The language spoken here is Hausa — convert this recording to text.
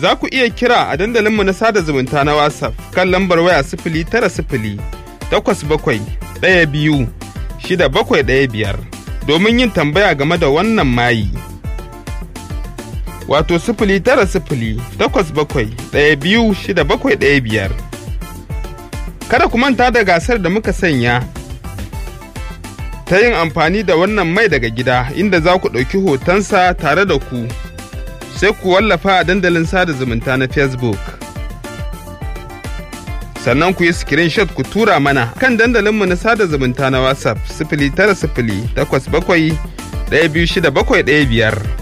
Za ku iya kira a dandalinmu na sada zumunta na WhatsApp kan lambar waya sifili tara sifili takwas bakwai ɗaya biyu shida bakwai ɗaya biyar domin yin tambaya game da wannan mayi. Wato sifili tara sifili takwas bakwai ɗaya biyu shida bakwai ɗaya biyar. Kada ku manta da gasar da muka sanya ta yin amfani da wannan mai daga gida inda za ku ɗauki hotonsa tare da ku sai ku wallafa a dandalin sada zumunta na Facebook. Sannan ku yi screenshot ku tura mana kan dandalinmu na sada zumunta na WhatsApp sifili tara sifili takwas bakwai ɗaya biyu shida bakwai ɗaya biyar.